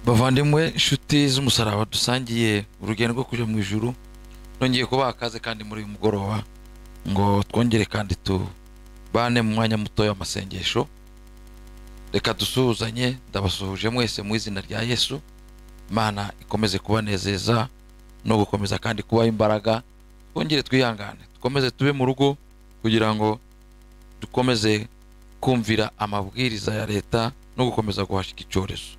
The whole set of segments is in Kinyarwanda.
bavandimwe inshuti z'umusaraba dusangiye urugendo rwo kujya mu ijuru nongeye kubaha akaze kandi muri uyu mugoroba ngo twongere kandi tubane mu mwanya mutoya w'amasengesho reka dusuhuzanye ndabasuhuje mwese mu izina rya yesu imana ikomeze kubanezeza no gukomeza kandi kubaha imbaraga twongere twihangane dukomeze tube mu rugo kugira ngo dukomeze kumvira amabwiriza ya leta no gukomeza guhashika icyorezo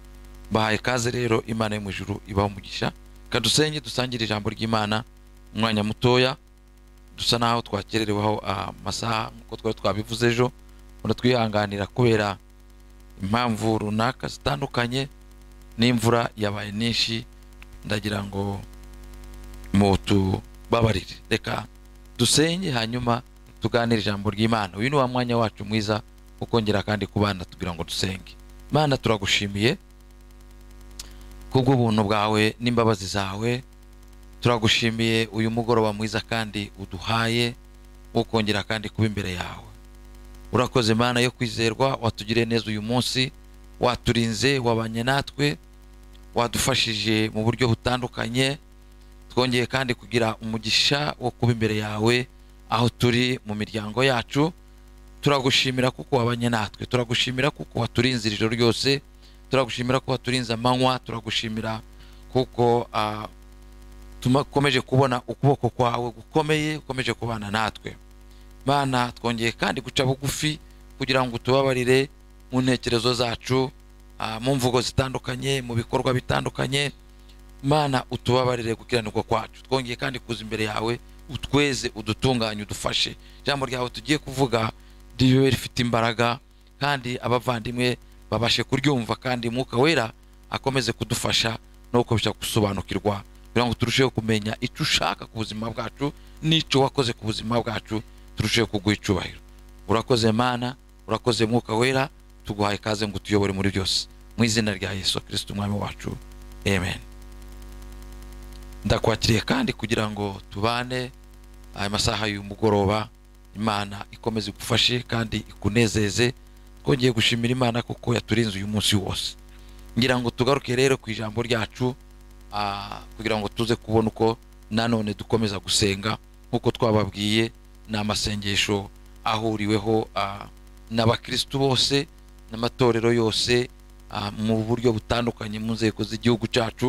bahaye ikaze rero imana yo mu ijuru ibaho umugisha reka dusenge dusangire ijambo ry'imana umwanya mutoya dusa naho twakerereweho amasaha nk'uko twari twabivuze ejo ubona twihanganira kubera impamvu runaka zitandukanye n'imvura yabaye nyinshi ndagira ngo mutubabarire reka dusenge hanyuma tuganire ijambo ry'imana uyu ni wa mwanya wacu mwiza wo kongera kandi kubana tugira ngo dusenge imana turagushimiye kubw'ubuntu bwawe n'imbabazi zawe turagushimiye uyu mugoroba mwiza kandi uduhaye wo kongera kandi kuba imbere yawe urakoze imana yo kwizerwa watugiriye neza uyu munsi waturinze wabanye natwe wadufashije mu buryo butandukanye twongeye kandi kugira umugisha wo kuba imbere yawe aho turi mu miryango yacu turagushimira kuko wabanye natwe turagushimira kuko waturinze ijoro ryose turagushimira ko waturinze amanywa turagushimira kuko tumakomeje kubona ukuboko kwawe gukomeye ukomeje kubana natwe bana twongeye kandi guca bugufi kugira ngo tubabarire mu ntekerezo zacu mu mvugo zitandukanye mu bikorwa bitandukanye mana utubabarire gukiranirwa kwacu twongeye kandi kuza imbere yawe utweze udutunganye udufashe ijambo ryawe tugiye kuvuga ribe rifite imbaraga kandi abavandimwe babashe kuryumva kandi umwuka wera akomeze kudufasha no gukomeza gusobanukirwa kugira ngo turusheho kumenya icyo ushaka ku buzima bwacu n'icyo wakoze ku buzima bwacu turusheho kuguha icyubahiro urakoze mana urakoze mwuka wera tuguhaye ikaze ngo utuyobore muri byose mu izina rya yesu kirisiti umwami wacu amen ndakwakiriye kandi kugira ngo tubane aya masaha y'umugoroba imana ikomeze igufashe kandi ikunezeze twongeye gushimira imana kuko yaturinze uyu munsi wose ngira ngo tugaruke rero ku ijambo ryacu kugira ngo tuze kubona uko nanone dukomeza gusenga nk'uko twababwiye ni amasengesho ahuriweho n'abakirisitu bose n'amatorero yose mu buryo butandukanye mu nzego z'igihugu cyacu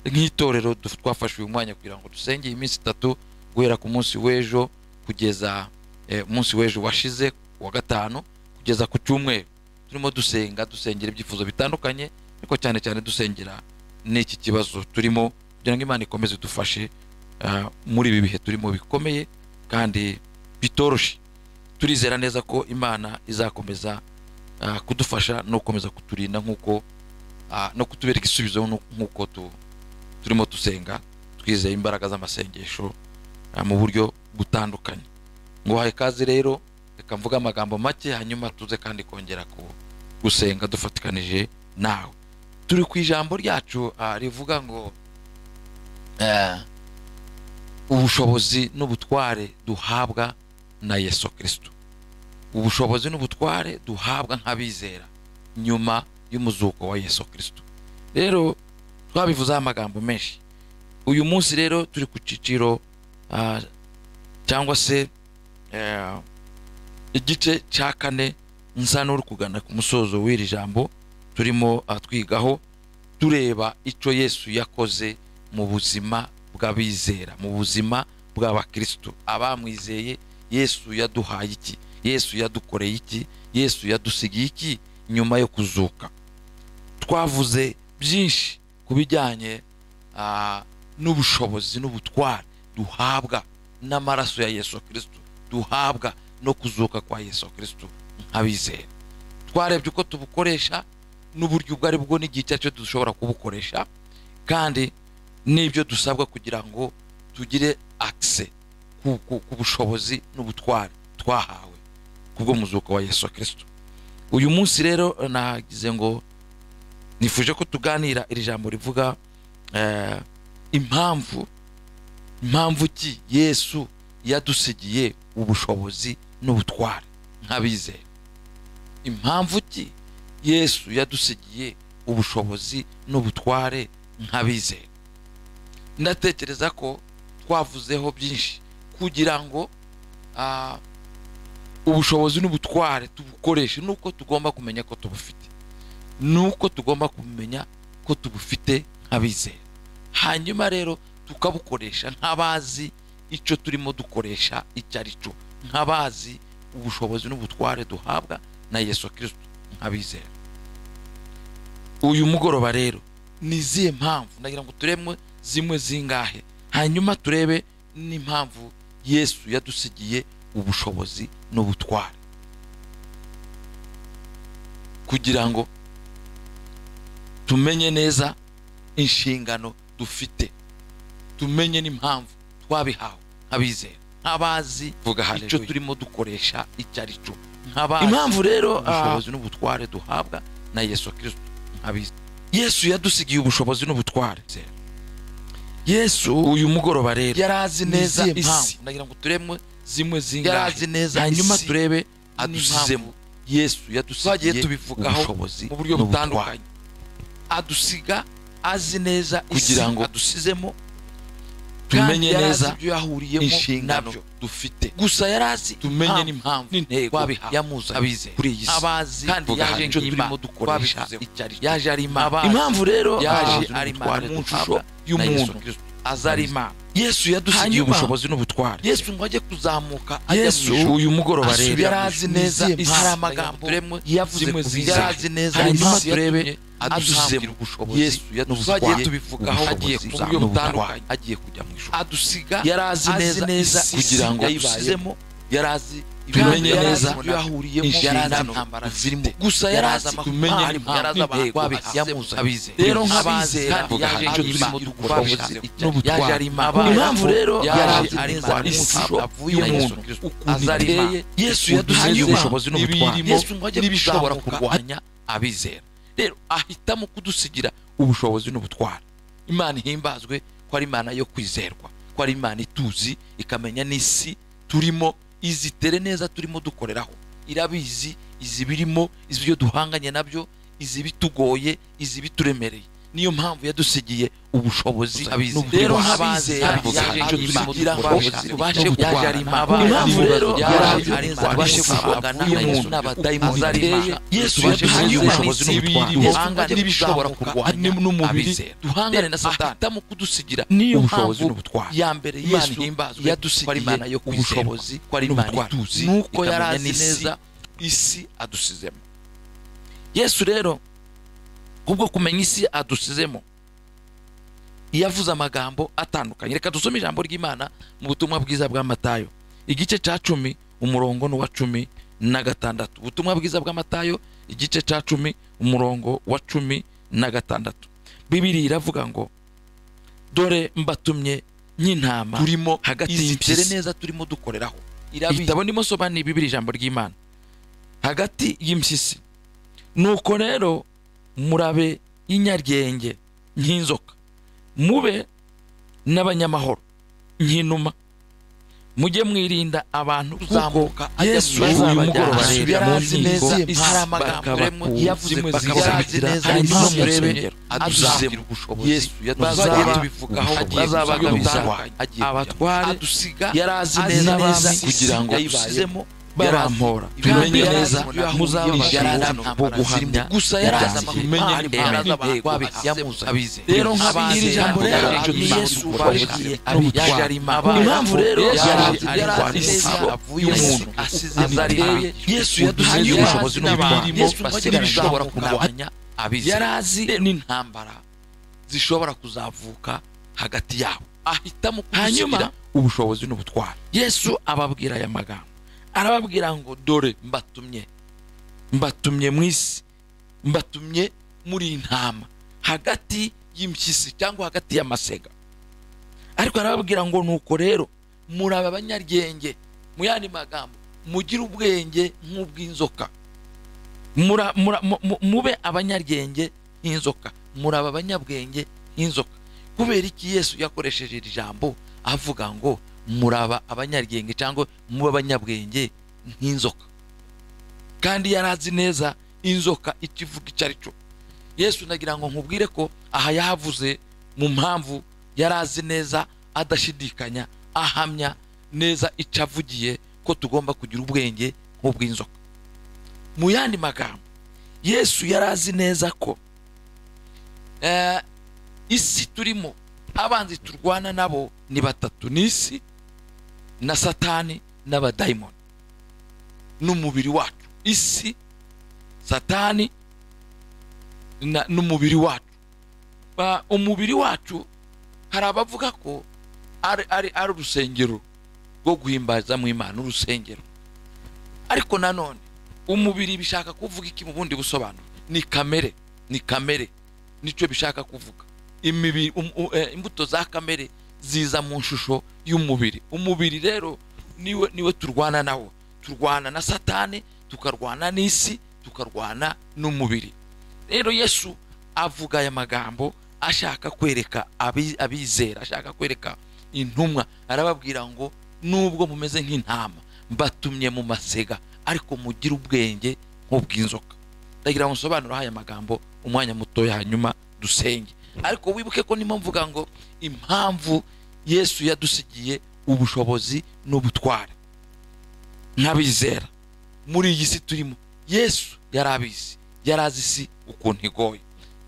nk'itorero twafashe uyu mwanya kugira ngo dusenge iyi minsi itatu guhera ku munsi w'ejo kugeza umunsi w'ejo washize wa gatanu kugeza ku cyumweru turimo dusenga dusengera ibyifuzo bitandukanye ariko cyane cyane dusengera n'iki kibazo turimo kugira ngo imana ikomeze idufashe muri ibi bihe turimo bikomeye kandi bitoroshye turizera neza ko imana izakomeza kudufasha no gukomeza kuturinda nk'uko no kutubereka igisubizo nk'uko turimo dusenga twizeye imbaraga z'amasengesho mu buryo butandukanye ngo wahaye ikaze rero reka mvuge amagambo make hanyuma tuze kandi kongera gusenga dufatikanije nawe turi ku ijambo ryacu rivuga ngo ubushobozi n'ubutware duhabwa na yesu kirisito ubushobozi n'ubutware duhabwa nk'abizera nyuma y'umuzuko wa yesu kirisito rero twabivuzeho amagambo menshi uyu munsi rero turi ku cyiciro cyangwa se igice cya kane nsa n'uri kugana ku musozo w'iri jambo turimo twigaho tureba icyo yesu yakoze mu buzima bw'abizera mu buzima bw'abakirisitu abamwizeye yesu yaduhaye iki yesu yadukoreye iki yesu yadusigiye iki nyuma yo kuzuka twavuze byinshi ku bijyanye n'ubushobozi n'ubutware duhabwa n'amaraso ya yesu kirisitu duhabwa no kuzuka kwa yesu kirisito nk'abizera twarebye uko tubukoresha n'uburyo ubwo ari bwo n'igihe icyo ari cyo dushobora kubukoresha kandi n'ibyo dusabwa kugira ngo tugire akise ku bushobozi n'ubutware twahawe kubwo muzuko wa yesu kirisito uyu munsi rero nagize ngo nifuje ko tuganira iri jambo rivuga impamvu impamvu ki yesu yadusigiye ubushobozi n'ubutware nk'abizera impamvu ki yesu yadusigiye ubushobozi n'ubutware nk'abize ndatekereza ko twavuzeho byinshi kugira ngo ah, ubushobozi n'ubutware tubukoreshe nuko tugomba kumenya ko tubufite nuko tugomba kumenya ko tubufite nk'abizera hanyuma rero tukabukoresha nk'abazi icyo turimo dukoresha icyo ari cyo nk'abazi ubushobozi n'ubutware duhabwa na yesu kirisito nk'abizera uyu mugoroba rero ni izihe mpamvu ndagira ngo turemwe zimwe zingahe hanyuma turebe n'impamvu yesu yadusigiye ubushobozi n'ubutware kugira ngo tumenye neza inshingano dufite tumenye n'impamvu twabihawe nk'abizera nk'abazi vuga icyo haleluya turimo dukoresha icyo ari cyo impamvu rero ah, ubushobozi n'ubutware duhabwa na yesu kirisito nk'abizera yesu yadusigiye ubushobozi n'ubutware yesu uyu mugoroba rero yari azi neza Ni izihe isi mpamvu? ndagira ngo turemwe zimwe yari zingahe azi neza hanyuma isi turebe adusizemo adusizemo yesu twagiye yadusigiye tubivugaho ubushobozi mu buryo n'ubutware. butandukanye adusiga azi neza Kugira isi ngo adusizemo tumenye kandi yari azi neza ibyo yahuriyemo inshingano nabyo dufite gusa yari azi tumenye impamvu n'impamvu n'intego n'intego yamuzanye abizeye kuri iyi si abazi kandi vuga yaje haleluya. icyo turimo dukoresha Twabivuzeho. icyo ari cyo yaje ari imana Abazi. impamvu rero yaje ah, ari imana mu nshusho na Yesu y'umuntu aza ari imana yesu yadusigiye Hanyuma, ubushobozi n'ubutware yesu ngo ajye kuzamuka yesu uyu mugoroba rero yari azi neza isi hari amagambo yavuze zimwe ku zizanye. yari azi neza Hanyuma isi turebe yatumye adusizemo adusizemo. ubushobozi Yesu yadutwaye twagiye tubivugaho ubushobozi agiye ku buryo n'ubutware. butandukanye agiye kujya mu ijoro adusiga yari azi azi neza neza isi kugira ngo yayibazemo yari azi Tumenye yari neza azi ibyo yahuriyemo inshingano yari azi intambara zirimo. zifite. gusa yari azi Tumenye impamvu, impamvu, yari azi abantu intego babihazemo abizeye Rero Abazi nk'abizera kandi yaje yaje icyo imana turimo dukora ubushobozi n'ubutware. yaje ari imana Abazi impamvu rero yaje yaje ari ari neza imana isi ishusho avuye mu y'umuntu Yesu Kristo. ukuntu Aza ari imana. iteye yesu ukuntu yadusigiye imeze, ubushobozi n'ubutware ibiyirimo, yesu ngo ajye n'ibishobora kuzamuka kurwanya abizera rero ahitamo kudusigira ubushobozi n'ubutware imana ihimbazwe ko ari imana yo kwizerwa ko ari imana ituzi ikamenya n'isi turimo izitere neza turimo dukoreraho irabizi izibirimo izibyo duhanganye nabyo izibitugoye izibituremereye niyo mpamvu yadusigiye ubushobozi abizi Rero rero nk'abizera, nk'abizera yaje icyo turimo kugira ngo dukoresha, tubashe yaje ari kurwana imana, impamvu rero yaje ari yaje ari imana, tubashe tubashe guhangana guhangana na Yesu n'umuntu, n'abadayimoni ukuntu ateye ateye, Yesu tubashe yadusigiye guhangana ubushobozi n'ibirimo, n'ubutware duhangane n'ibishobora n'ibishobora kurwanya kurwanya n'umubiri, abizera duhangane na satani ahitamo kudusigira Niyo ubushobozi mpamvu n'ubutware ya mbere imana yesu ihimbazwe yadusigiye imana yo ubushobozi ubushobozi ko ari imana n'ubutware. ituzi Nuko ikamenya yari azi n'isi, neza isi adusizemo yesu rero kubwo kumenya isi adusizemo yavuze amagambo atandukanye reka dusome ijambo ry'imana mu butumwa bwiza bwa matayo igice cya cumi umurongo n'uwa cumi na gatandatu ubutumwa bwiza bwa matayo igice cya cumi umurongo wa cumi na gatandatu bibiri iravuga ngo dore mbatumye nk'intama turimo hagati izitere y'impyisi neza neza turimo dukoreraho Irabizi. igitabo ndimo soba ni bibiri ijambo ry'imana hagati y'impyisi nuko rero murabe inyaryenge nk'inzoka mube n'abanyamahoro nk'inuma mujye mwirinda abantu kuko kuko yesu uyu azabajyana. mugoroba rero Yari azi mu neza nkiko, isi, hari amagambo bakabakura, remo yavuze zimwe bakabasabitira hanyuma zizabitira, hanyuma murebe murebe adusizemo adusizemo. yesu Bazaba- yadusigiye tubivugaho agiye bazabaga gusuzuma bitandukanye agiye abatware adusiga yari azi azi neza neza abami kugira ngo yayibazemo barampora tumenye neza muzabasha bo guhamya gusa yari azi ibyanjye. amahame yari azi Tumenye impamvu abantu yamuzanye Rero nka nk'abandi iri jambo rero, ni ni yesu Yesu wabigiye wabigiye n'ubutware. yaje ari imana Impamvu rero yaje ari yari azi neza neza avuye Yesu umuntu asize azariye yesu yaduhaye yadusigiye ubushobozi n'ubutware n'abantu yesu ngo ajye basigaranye gushobora bashaka kurwanya abizera Yari azi n'intambara zishobora kuzavuka hagati yabo ahitamo kudusigira Hanyuma- ubushobozi n'ubutware yesu ababwira aya magambo arababwira ngo dore mbatumye mbatumye mu isi mbatumye muri intama hagati y'impyisi cyangwa hagati y'amasega ariko arababwira ngo nuko rero muraba abanyaryenge mu yandi magambo mugire ubwenge nk'ubw'inzoka mura, mura, mu- mu- mube abanyaryenge nk'inzoka muraba abanyabwenge nk'inzoka kubera iki yesu yakoresheje iri jambo avuga ngo muraba abanyaryenge cyangwa mube abanyabwenge nk'inzoka kandi yari azi neza inzoka icyo ivuga icyo ari cyo yesu nagira ngo nkubwire ko aha yahavuze mu mpamvu yari azi neza adashidikanya ahamya neza icyo avugiye ko tugomba kugira ubwenge nk'ubw'inzoka mu yandi magambo yesu yari azi neza ko eh, isi turimo abanzi turwana nabo ni batatu ni isi na satani n'abadayimoni n'umubiri wacu isi satani na- n'umubiri wacu Ba- umubiri wacu hari abavuga ko ari ari ari urusengero rwo guhimbaza mu imana urusengero ariko nanone umubiri bishaka kuvuga iki mu bundi busobanuro ni kamere ni kamere nicyo bishaka kuvuga imibiri um, u- eh, imbuto za kamere ziza mu nshusho y'umubiri umubiri rero niwe niwe turwana nawo turwana na satani tukarwana n'isi tukarwana n'umubiri rero yesu avuga aya magambo ashaka kwereka abi- abizera ashaka kwereka intumwa arababwira ngo nubwo mumeze nk'intama mbatumye mu masega ariko mugire ubwenge nk'ubw'inzoka ndagira ngo nsobanureho aya magambo umwanya mutoya hanyuma dusenge ariko wibuke ko nimo mvuga ngo impamvu yesu yadusigiye ubushobozi n'ubutware nk'abizera muri iyi si turimo yesu yari abizi yari azi isi ukuntu igoye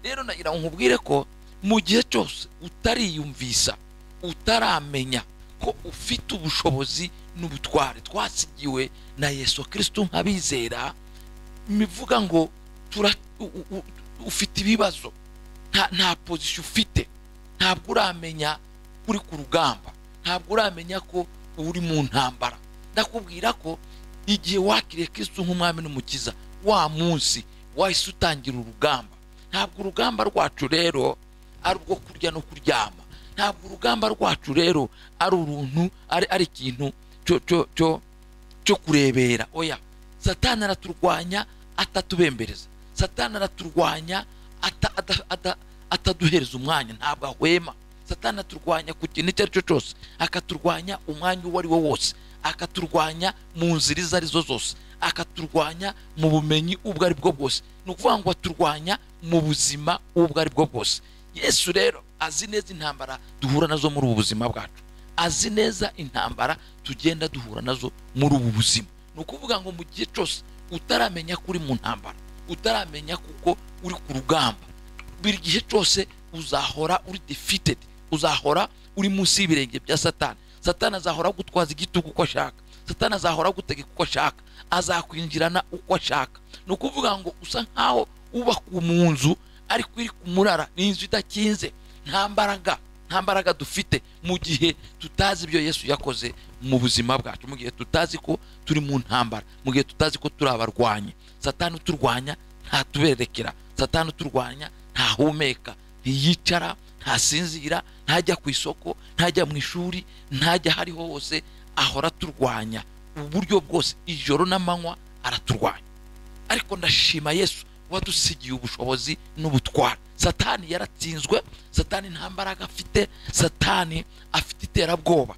rero nagira ngo nkubwire ko mu gihe cyose utariyumvisa utaramenya ko ufite ubushobozi n'ubutware twasigiwe na yesu kirisitu nk'abizera mivuga ngo tura, u, u, u, ufite ibibazo nta, nta pozisiyo ufite ntabwo uramenya uri ku rugamba ntabwo uramenya ko uri mu ntambara ndakubwira ko igihe wakiriye kirisitu nk'umwami n'umukiza wa munsi wahise utangira urugamba ntabwo urugamba rwacu rero ari urwo kurya no kuryama ntabwo urugamba rwacu rero ari uruntu ari ari ikintu cyo cyo cyo cyo kurebera oya satani araturwanya atatubembereza satani araturwanya ata- ada- ada- ataduhereza umwanya ntabwo ahwema satani araturwanya ku kintu icyo ari cyo cyose akaturwanya umwanya uwo ari wo wose akaturwanya mu nzira izo ari zo zose akaturwanya mu bumenyi ubwo ari bwo bwose ni ukuvuga ngo aturwanya mu buzima ubwo ari bwo bwose yesu rero azi neza intambara duhura nazo muri ubu buzima bwacu azi neza intambara tugenda duhura nazo muri ubu buzima ni ukuvuga ngo mu gihe cyose utaramenya ko uri mu ntambara utaramenya kuko uri ku rugamba buri gihe cyose uzahora uri defeated uzahora uri munsi y'ibirenge bya satani satani azahora agutwaza igitugu uko ashaka satani azahora agutegeka uko ashaka azakwinjirana uko ashaka ni ukuvuga ngo usa nk'aho wubaka mu nzu ariko iri ku murara ni inzu idakinze nta mbaraga nta mbaraga dufite mu gihe tutazi ibyo yesu yakoze mu buzima bwacu mu gihe tutazi ko turi mu ntambara mu gihe tutazi ko turi abarwanyi satani uturwanya ntatuberekera satani uturwanya ntahumeka ntiyicara ntasinzira ntajya ku isoko ntajya mu ishuri ntajya aho ariho hose ahora aturwanya uburyo bwose ijoro n'amanywa araturwanya ariko ndashima yesu wadusigiye ubushobozi n'ubutware satani yaratsinzwe satani nta mbaraga afite satani afite iterabwoba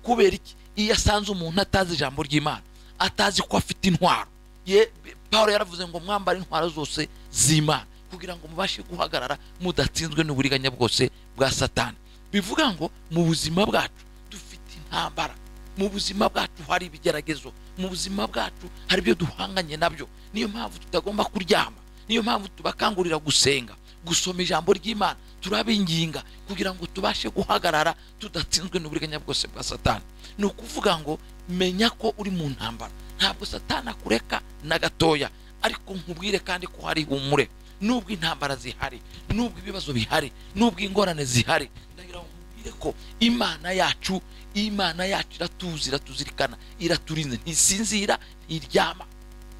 kubera iki iyo asanze umuntu atazi ijambo ry'imana atazi ko afite intwaro ye paul yaravuze ngo mwambare intwaro zose z'imana kugira ngo mubashe guhagarara mudatsinzwe n'uburiganya bwose bwa satani bivuga ngo mu buzima bwacu dufite intambara mu buzima bwacu hari ibigeragezo mu buzima bwacu hari ibyo duhanganye nabyo niyo mpamvu tutagomba kuryama niyo mpamvu tubakangurira gusenga gusoma ijambo ry'imana turabinginga kugira ngo tubashe guhagarara tudatsinzwe n'uburiganya bwose bwa satani ni ukuvuga ngo menya ko uri mu ntambara ntabwo satani akureka na gatoya ariko nkubwire kandi ko hari humure nubwo intambara zihari nubwo ibibazo bihari nubwo ingorane zihari ndagira ngo nkubwire ko imana yacu imana yacu iratuzi iratuzirikana iraturinze ntisinzira ntiryama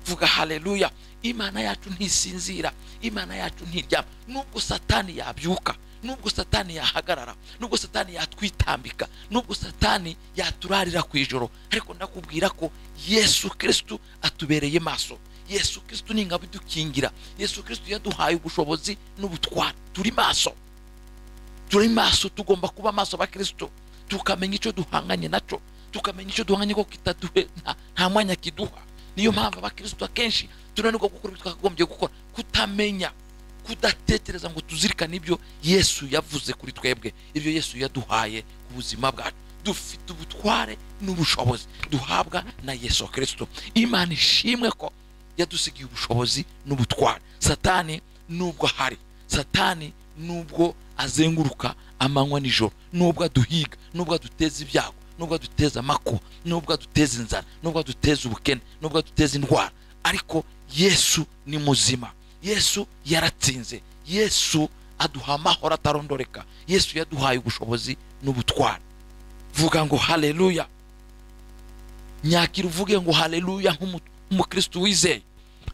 vuga haleluya imana yacu ntisinzira imana yacu ntiryama nubwo satani yabyuka nubwo satani yahagarara nubwo satani yatwitambika nubwo satani yaturarira ku ijoro ariko ndakubwira ko yesu kirisitu atubereye maso yesu kirisitu ni ingabo idukingira yesu kirisitu yaduhaye ubushobozi n'ubutware turi maso turi maso tugomba kuba maso abakirisitu tukamenya icyo duhanganye nacyo tukamenya icyo duhanganye ko kitaduhe nta, nta mwanya kiduha niyo mpamvu abakirisitu akenshi tunanirwa gukora ibyo twakagombye gukora kutamenya kudatekereza ngo tuzirikane ibyo yesu yavuze kuri twebwe ibyo yesu yaduhaye ku buzima bwacu dufite ubutware n'ubushobozi duhabwa na yesu kirisito imana ishimwe ko yadusigiye ubushobozi n'ubutware satani nubwo ahari satani nubwo azenguruka amanywa nijoro nubwo aduhiga nubwo aduteza ibyago nubwo aduteza amakuba nubwo aduteza inzara nubwo aduteza ubukene nubwo aduteza indwara ariko yesu ni muzima yesu yaratsinze yesu aduha amahoro atarondoreka yesu yaduhaye ubushobozi n'ubutware vuga ngo haleluya nyakira uvuge ngo haleluya nk'umukristo wizeye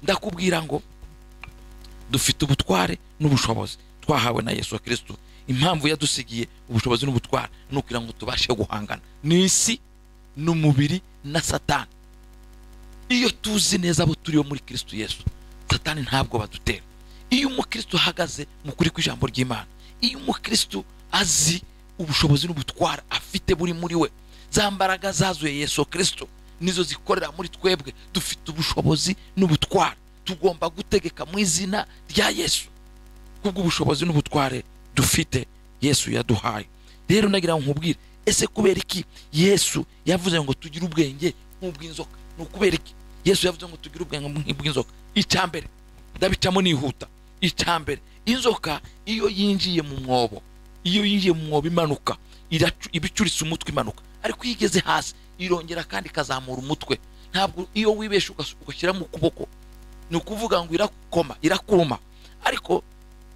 ndakubwira ngo dufite ubutware n'ubushobozi twahawe na yesu kirisito impamvu yadusigiye ubushobozi n'ubutware ni ukugira ngo tubashe guhangana ni isi n'umubiri na satani iyo tuzi neza abo turiho muri kirisito yesu satani ntabwo badutera iyo umukristo ahagaze mu kuri kw'ijambo ry'imana iyo umukristo azi ubushobozi n'ubutwara afite buri muri we za mbaraga zazuye yesu kirisito nizo zikorera muri twebwe dufite ubushobozi n'ubutwara tugomba gutegeka mu izina rya yesu kubwo ubushobozi n'ubutware dufite yesu yaduhaye rero nagira ngo nkubwire ese kubera iki yesu yavuze ngo tugire ubwenge nk'ubw'inzoka ni ukubera iki yesu yavuze ngo tugire ubwenge nk'ubw'inzoka icyambere ndabicamo nihuta icyambere inzoka iyo yinjiye mu mwobo iyo yinjiye mu mwobo imanuka ibicuritse umutwe imanuka ariko iyo igeze hasi irongera kandi ikazamura umutwe ntabwo iyo wibesha ugashyiramo ukuboko ni ukuvuga ngo irakoma irakuruma ariko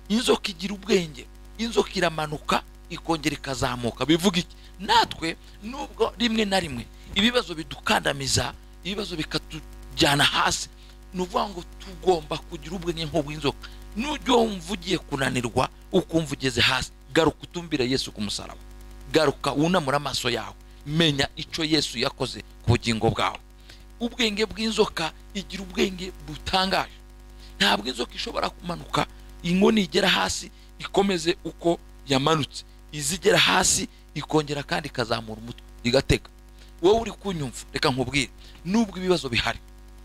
inzoka igira ubwenge inzoka iramanuka ikongera ikazamuka bivuga iki natwe nubwo rimwe na rimwe ibibazo bidukandamiza ibibazo bikatujyana hasi ni ukuvuga ngo tugomba kugira ubwenge nk'ubw'inzoka n'ujya wumva ugiye kunanirwa ukumva ugeze hasi garuka utumbire yesu ku musaraba garuka wunamura amaso yawe menya icyo yesu yakoze ku bugingo bwawe ubwenge bw'inzoka igira ubwenge butangaje ntabwo inzoka ishobora kumanuka inkoni igera hasi ikomeze uko yamanutse izigera hasi ikongera kandi ikazamura umutwe igatega wowe uri kunyumva reka nkubwire nubwo ibibazo bihari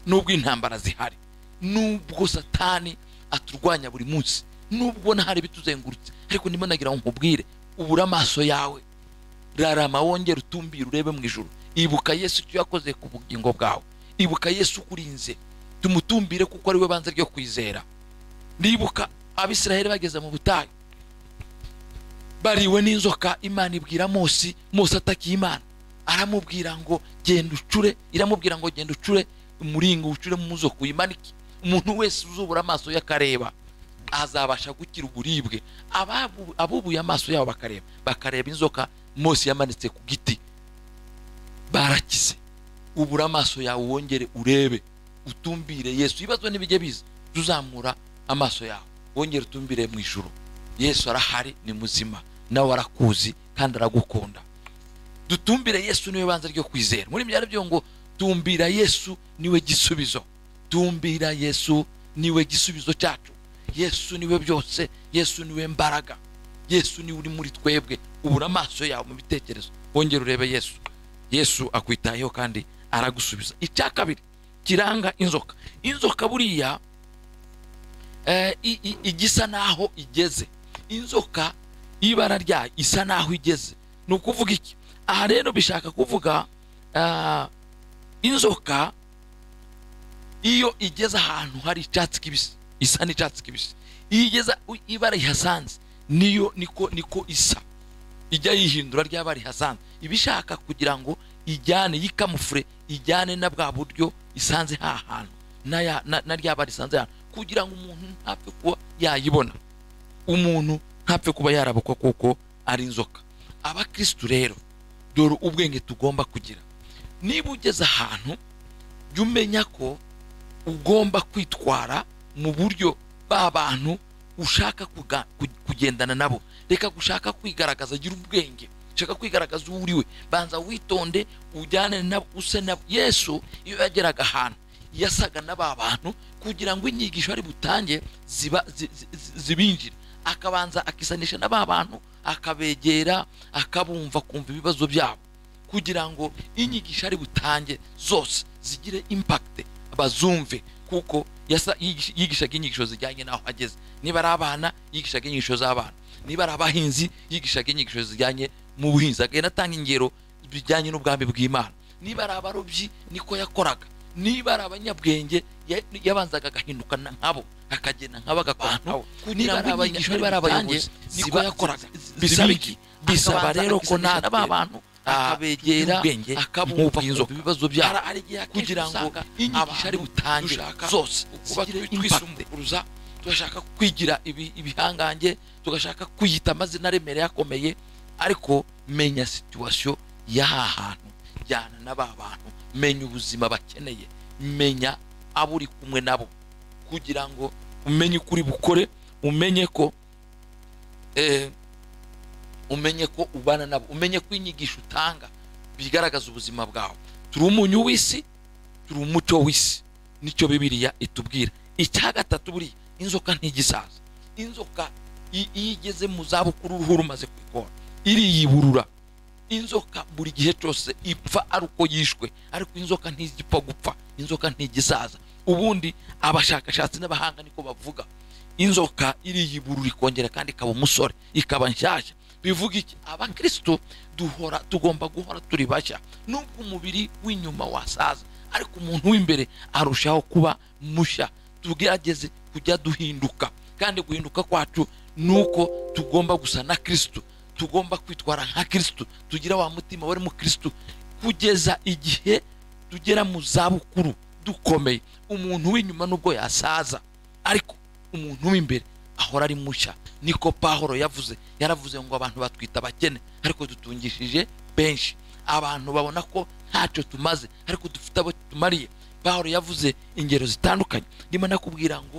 nubwo intambara zihari nubwo satani aturwanya buri munsi nubwo nahari bituzengurutse ariko ndimo nagira ngo nkubwire ubure amaso yawe rarama wongere utumbire urebe mu ijoro ibuka yesu icyo yakoze ku bugingo bwawe ibuka yesu ukurinze tumutumbire kuko ari we banze ryo kwizera ndibuka abisiraheli bageze mu butayu bariwe n'inzoka imana ibwira Mose Mose atakiye imana aramubwira ngo genda ucure iramubwira ngo genda ucure umuringo ucuremo umuzoka uyimanike umuntu wese uzubura amaso ye akareba azabasha gukira uburibwe abubuye amaso yabo bakareba bakareba inzoka mose yamanitse ku giti barakize ubura amaso yawe wongere urebe utumbire yesu ibibazo n'ibijya biza tuzamura amaso yawe wongere utumbire mu ijoro yesu arahari ni muzima nawe arakuzi kandi aragukunda dutumbire yesu niwe banza ryo kwizera muri byari byo ngo tumbira yesu niwe gisubizo tumbira yesu niwe gisubizo cyacu yesu niwe byose yesu niwe mbaraga yesu niwe uri muri twebwe ubura amaso yawe mu bitekerezo wongere urebe yesu yesu akwitayeho kandi aragusubiza icya kabiri kiranga inzoka inzoka buriya igisa naho igeze inzoka y'ibara ryayo isa naho igeze ni ukuvuga iki aha rero bishaka kuvuga inzoka iyo igeze ahantu hari icyatsi kibisi isa n'icyatsi kibisi iyo igeze ibara rihasanze niyo niko niko isa ijya yihindura ryaba rihasanze iba ishaka kugira ngo ijyane yikamufure ijyane na bwa buryo isanze ha hantu na ryaba risanze hano kugira ngo umuntu ntapfe kuba yayibona umuntu ntapfe kuba yarabukwa kuko ari inzoka abakirisitu rero dore ubwenge tugomba kugira niba ugeze ahantu jya umenya ko ugomba kwitwara mu buryo ba bantu ushaka kugendana nabo reka gushaka kwigaragaza agira ubwenge ushaka kwigaragaza uwo uri we banza witonde ujyane nabo use nabo yesu iyo yageraga ahantu yasaga na ba bantu kugira ngo inyigisho ari butange zibinjire akabanza akisanisha na ba bantu akabegera akabumva kumva ibibazo byabo kugira ngo inyigisho ari butange zose zigire impakite bazumve kuko yasa- yigisha- yigishaga inyigisho zijyanye n'aho ageze niba ari abana yigishaga inyigisho z'abana niba ari abahinzi yigishaga inyigisho zijyanye mu buhinzi agenda atanga ingero bijyanye n'ubwami bw'imana niba ari abarobyi niko yakoraga niba ari abanyabwenge ya- yabanzaga agahinduka na nkabo akagenda nkabo agakora nkabo niba ari abayigisha niba ari abayobozi niko yakoraga bisaba iki bisaba rero ko natwe ba bantu akabegera akabumva ibibazo byabo kugira ngo inyigisho ari butangira zose kuba twisumburuza tugashaka kwigira ibi- ibihangange tugashaka kwiyita amazina aremereye akomeye ariko menya situwasiyo y'aha hantu jyana n'aba bantu menya ubuzima bakeneye menya abo uri kumwe nabo kugira ngo umenye uko uri bukore umenye ko eh, umenye ko ubana nabo umenye ko inyigisho utanga bigaragaza ubuzima bwawe turi umunyu w'isi turi umucyo w'isi nicyo bibiliya itubwira icya gatatu buriya inzoka ntigisaza inzoka i- iyo igeze mu zabukuru uruhu rumaze kwikora iriyiburura inzoka buri gihe cyose ipfa ari uko yishwe ariko inzoka ntizipfa gupfa inzoka ntigisaza ubundi abashakashatsi n'abahanga niko bavuga inzoka iriyiburura ikongera kandi ikaba umusore ikaba nshyashya bivuga iki abakristo duhora tugomba guhora turi bashya nubwo umubiri w'inyuma wasaza ariko umuntu w'imbere arushaho kuba mushya tugerageze kujya duhinduka kandi guhinduka kwacu ni uko tugomba gusa na kristo tugomba kwitwara nka kristo tugira wa mutima wari mu kristo kugeza igihe tugera mu zabukuru dukomeye umuntu w'inyuma nubwo yasaza ariko umuntu w'imbere ahora ari mushya niko pahoro yavuze yaravuze ngo abantu batwita abakene ariko dutungishije benshi abantu babona ko ntacyo tumaze ariko dufite abo tumariye pahoro yavuze ingero zitandukanye ndimo nakubwira ngo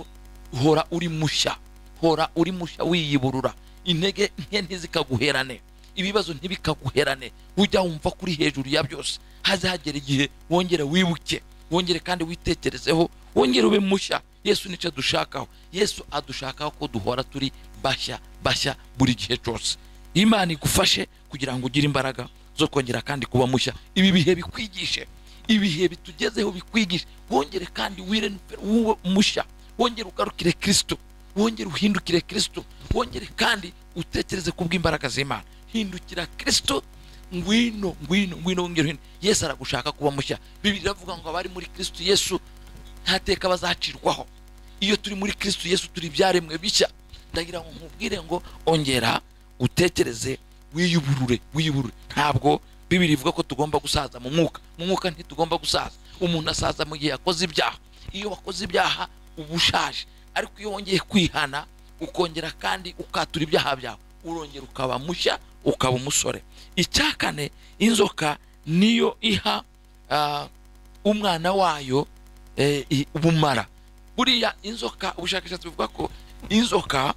hora uri mushya hora uri mushya wiyiburura intege nke ntizikaguherane ibibazo ntibikaguherane ujya wumva kuri hejuru ya byose haze hagera igihe wongere wibuke wongere kandi witekerezeho wongere ube mushya yesu nicyo adushakaho yesu adushakaho ko duhora turi bashya bashya buri gihe cyose imana igufashe kugira ngo ugire imbaraga zo kongera kandi kuba mushya ibi bihe bikwigishe ibihe bitugezeho bikwigishe wongere kandi wire wube mushya wongere ugarukire kristo wongere uhindukire kristo wongere kandi utekereze ku bw'imbaraga z'imana hindukira kristo ngwino ngwino ngwino wongere uhindukire yesu aragushaka kuba mushya bibiri iravuga ngo abari muri kristo yesu nta teka bazacirwaho iyo turi muri kristo yesu turi ibyaremwe bishya ndagira ngo nkubwire ngo ongera utekereze wiyuburure wiyuburure ntabwo bibiri ivuga ko tugomba gusaza mu mwuka mu mwuka ntitugomba gusaza umuntu asaza mu gihe yakoze ibyaha iyo wakoze ibyaha uba ushaje ariko iyo wongeye kwihana ukongera kandi ukatura ibyaha byawe urongera ukaba mushya ukaba umusore icya kane inzoka niyo iha ah, umwana wayo eh, i- ubumara buriya inzoka ubushakashatsi buvuga ko inzoka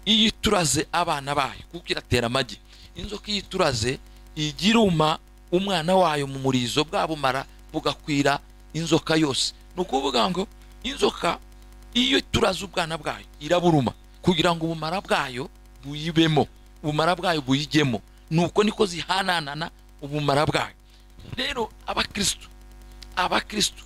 iyo ituraze abana bayo kuko iratera amagi inzoka iyo ituraze ijya iruma umwana wayo mu murizo bwa bumara bugakwira inzoka yose ni ukuvuga ngo inzoka iyo ituraze ubwana bwayo iraburuma kugira ngo ubumara bwayo buyibemo ubumara bwayo buyijyemo nuko niko zihananana ubumara bwayo rero abakristo abakristo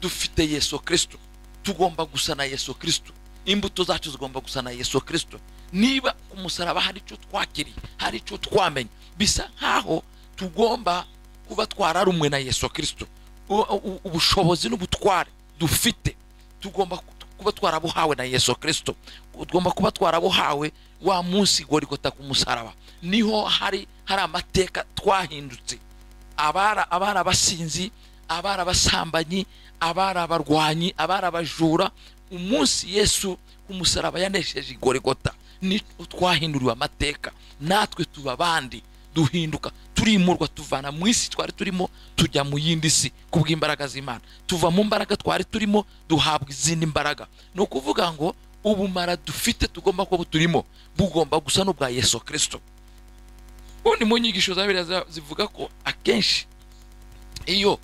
dufite yesu kristo tugomba gusa na yesu kristo imbuto zacu zigomba gusa na yesu kristo niba ku musaraba hari icyo twakiriye hari icyo twamenye bisa nk'aho tugomba kuba twararumwe na yesu kristo U- u- ubushobozi n'ubutware dufite tugomba ku- kuba twarabuhawe na yesu kristo tugomba kuba twarabuhawe wa munsi gorigota ku musaraba niho hari hari amateka twahindutse abara abari abasinzi abari abasambanyi abari abarwanyi abari abajura umunsi yesu umusaraba yanesheje igorigota ni twahinduriwe amateka natwe tuba abandi duhinduka turimurwa tuvana mu isi twari turimo tujya mu yindi si ku bw'imbaraga z'imana tuva mu mbaraga twari turimo duhabwa izindi mbaraga ni ukuvuga ngo ubumara dufite tugomba kuba buturimo bugomba gusa n'ubwa yesu kirisito ubundi mu nyigisho za bibiliya za- zivuga ko akenshi iyo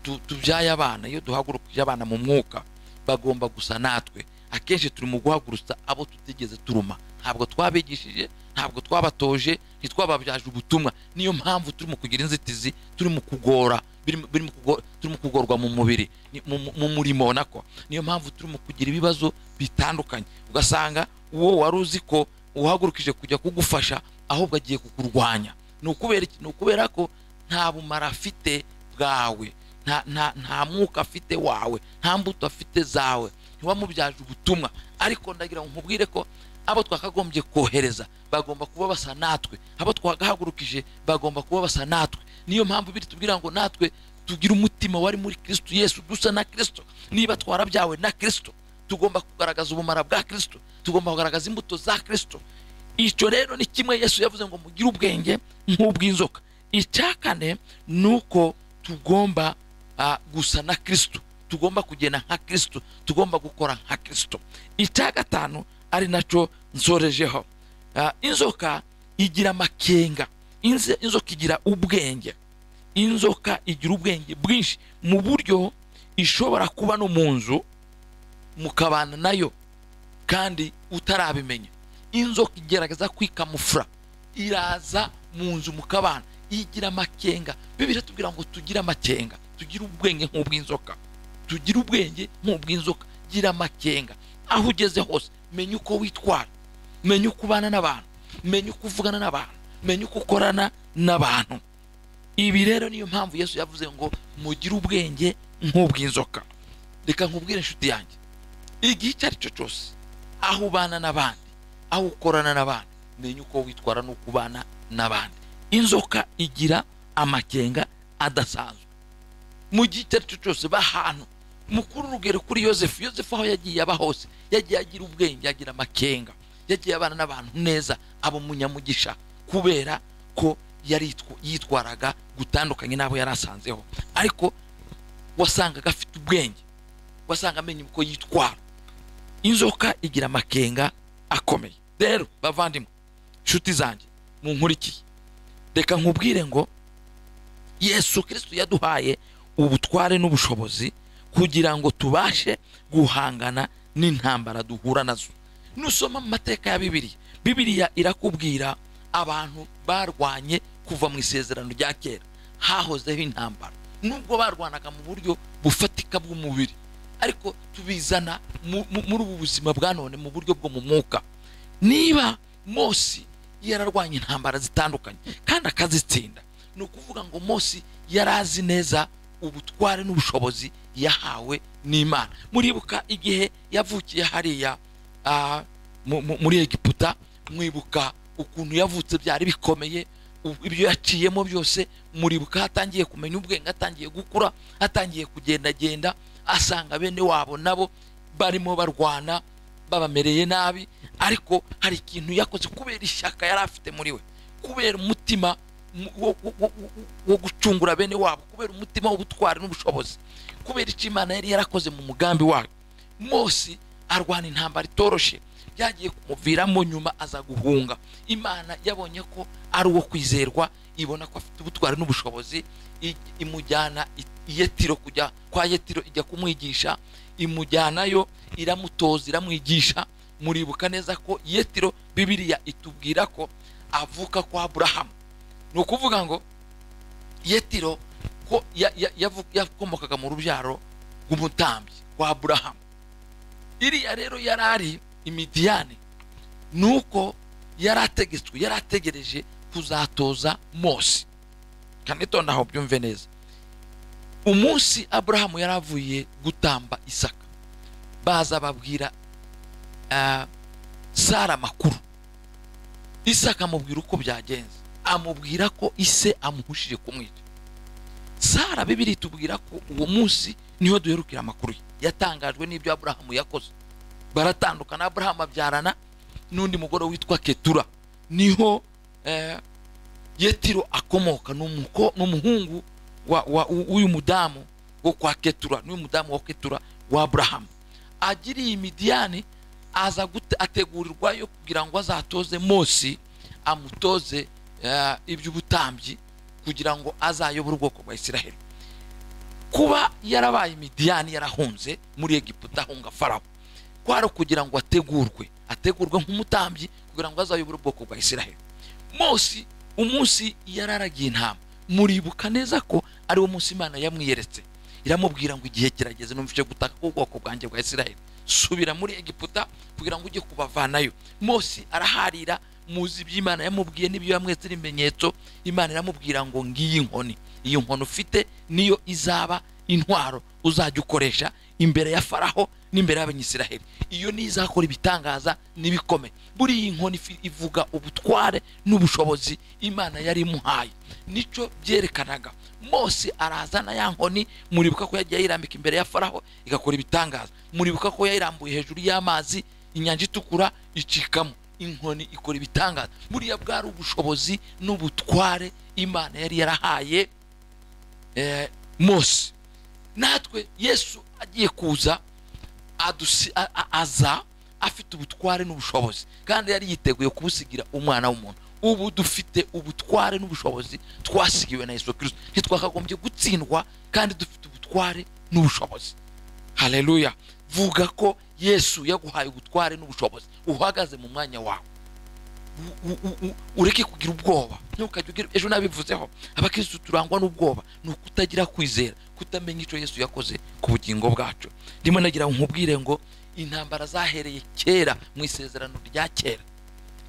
tu- tubyaye abana iyo duhagurukije abana mu mwuka bagomba gusa natwe akenshi turi mu guhagurutsa abo tutigeze turuma ntabwo twabigishije ntabwo twabatoje ntitwababyaje ubutumwa niyo mpamvu turimo kugira inzitizi turimo kugora birimo birimo kugo- turimo kugorwa mu mubiri ni- mu- mu- mu murimo nako niyo mpamvu turimo kugira ibibazo bitandukanye ugasanga uwo wari uzi ko uhagurukije kujya kugufasha ahubwo agiye kukurwanya ni ukubera iki? Ni ukubera ko nta bumara afite bwawe nta, nta, nta mwuka afite wawe nta mbuto afite zawe ntiwamubyaje ubutumwa ariko ndagira ngo nkubwire ko abo twakagombye kohereza bagomba kuba basa natwe abo twagahagurukije bagomba kuba basa natwe niyo mpamvu biri tubwira ngo natwe tugira umutima wari muri kristo yesu dusa na kristo niba twarabyawe na kristo tugomba kugaragaza ubumara bwa kristo tugomba kugaragaza imbuto za kristo icyo rero ni kimwe yesu yavuze ngo mugire ubwenge nk'ubw'inzoka icya kane ni uko tugomba ah, gusa na kristo tugomba kugenda nka kristo tugomba gukora nka kristo icya gatanu ari nacyo nsorejeho Ah, inzoka igira amakenga Inze- inzoka igira ubwenge inzoka igira ubwenge bwinshi mu buryo ishobora kuba no mu nzu mukabana nayo kandi utarabimenya inzoka igerageza kwikamufura iraza mu nzu mu kabana igira amakenga bibiri tubwira ngo tugire amakenga tugire ubwenge nk'ubw'inzoka tugire ubwenge nk'ubw'inzoka gira amakenga aho ugeze hose menya uko witwara menya uko ubana n'abantu menya uko uvugana n'abantu menya uko ukorana n'abantu ibi rero niyo mpamvu yesu yavuze ngo mugire ubwenge nk'ubw'inzoka reka nkubwire inshuti yanjye igihe icyo ari cyo cyose aho ubana n'abandi aho ukorana n'abandi menya uko witwara n'uko ubana n'abandi inzoka igira amakenga adasanzwe mu gihe icyo ari cyo cyose bahantu mukuru urugero kuri yosefu yosefu aho yagiye aba hose yagiye agira ubwenge agira amakenga yagiye abana n'abantu neza aba umunyamugisha kubera ko yari yitwa- yitwaraga gutandukanye n'abo yari asanzeho ariko wasangaga afite ubwenge wasanga amenya uko yitwara inzoka igira amakenga akomeye rero bavandimwe nshuti zanjye munkurikiye reka nkubwire ngo yesu kirisito yaduhaye ubutware n'ubushobozi kugira ngo tubashe guhangana n'intambara duhura nazo nusoma mu mateka ya bibiriya bibiriya irakubwira abantu barwanye kuva mu isezerano rya kera hahozeho intambara nubwo barwanaga mu buryo bufatika bw'umubiri ariko tubizana mu- mu- muri ubu buzima bwa none mu buryo bwo mu mwuka niba mosi yararwanya intambara zitandukanye kandi akazitsinda ni ukuvuga ngo mosi yari azi neza ubutware n'ubushobozi yahawe n'imana muribuka igihe yavukiye hariya ah, mu- mu- muri egiputa mwibuka ukuntu yavutse byari bikomeye u- ibyo yaciyemo byose muribuka atangiye kumenya ubwenge atangiye gukura atangiye kugendagenda asanga bene wabo nabo barimo barwana babamereye nabi ariko hari ikintu yakoze kubera ishyaka yari afite muri we kubera umutima mu- wo, wo, wo, wo- wo gucungura bene wabo kubera umutima w'ubutwari n'ubushobozi kubera icyo imana yari yarakoze mu mugambi wayo mose arwana intambara itoroshe byagiye kumuviramo nyuma aza guhunga imana yabonye ko ari uwo kwizerwa ibona ko afite ubutwari n'ubushobozi i- imujyana i i yetiro kujya kwa yetiro ijya kumwigisha imujyanayo iramutoza iramwigisha muribuka neza ko yetiro bibiriya itubwira ko avuka kwa aburahamu ni ukuvuga ngo yetiro ko ya- ya- yavu- yakomokaga mu rubyaro rw'umutambyi kwa aburahamu iriya rero yari ari imidiyani ni uko yari ategetswe yari ategereje kuzatoza mose kandi noneho byumve neza umunsi aburahamu yari avuye gutamba isaka baza babwira ah, sara amakuru isaka amubwira uko byagenze amubwira ko ise amuhushije kumwica sara bibiri tubwira ko uwo munsi niho duherukira amakuru ye yatangajwe n'ibyo aburahamu yakoze baratandukana aburahamu abyarana n'undi mugore witwa ketura niho eh, yetiro akomoka ni umuko- ni umuhungu wa- wa- w'uyu mudamu wo kwa ketura n'uyu mudamu wa ketura wa aburahamu agiriye imidiyani aza gute- ategurirwayo kugira ngo azatoze mose amutoze eh, iby'ubutambyi kugira ngo azayobore ubwoko bwa isiraheli kuba yarabaye imidiyani yarahunze muri egiputa ahunga farawo kwari ukugira ngo ategurwe ategurwe nk'umutambyi kugira ngo azayobore ubwoko bwa isiraheli mose umunsi yararagiye intama muribuka neza ko ari wo munsi imana yamwiyeretse iramubwira ngo igihe kirageze numva icyo gutaka k'ubwoko bwanjye bwa israheli subira muri egiputa kugira ngo ujye kubavanayo mose araharira muzi ibyo imana yamubwiye n'ibyo yamwetse ibimenyetso imana iramubwira ngo ngiyi inkoni iyo nkoni ufite niyo izaba intwaro uzajya ukoresha imbere ya faraho n'imbere y'abanyisiraheli iyo ni izakora ibitangaza n'ibikomeye buriya inkoni ifi- ivuga ubutware n'ubushobozi imana yari imuhaye nicyo byerekanaga mose arazana ya nkoni muribuka ko yagiye ayirambika imbere ya faraho igakora ibitangaza muribuka ko yayirambuye hejuru y'amazi inyanja itukura icikamo inkoni ikora ibitangaza buriya bwari ubushobozi n'ubutware imana yari yarahaye eh, mose natwe yesu agiye kuza adusi- a- a- aza afite ubutware n'ubushobozi kandi yari yiteguye kubusigira umwana w'umuntu ubu dufite ubutware n'ubushobozi twasigiwe na yesu kirisito ntitwakagombye gutsindwa kandi dufite ubutware n'ubushobozi haleluya vuga ko yesu yaguhaye ubutware n'ubushobozi uhagaze mu mwanya wawe u- u- u- u- ureke kugira ubwoba ntukajya ugira ejo nabivuzeho abakirisitu turangwa n'ubwoba ni ukutagira kwizera kutamenya icyo yesu yakoze ku bugingo bwacu ndimo nagira ngo nkubwire ngo intambara zahereye kera mu isezerano rya kera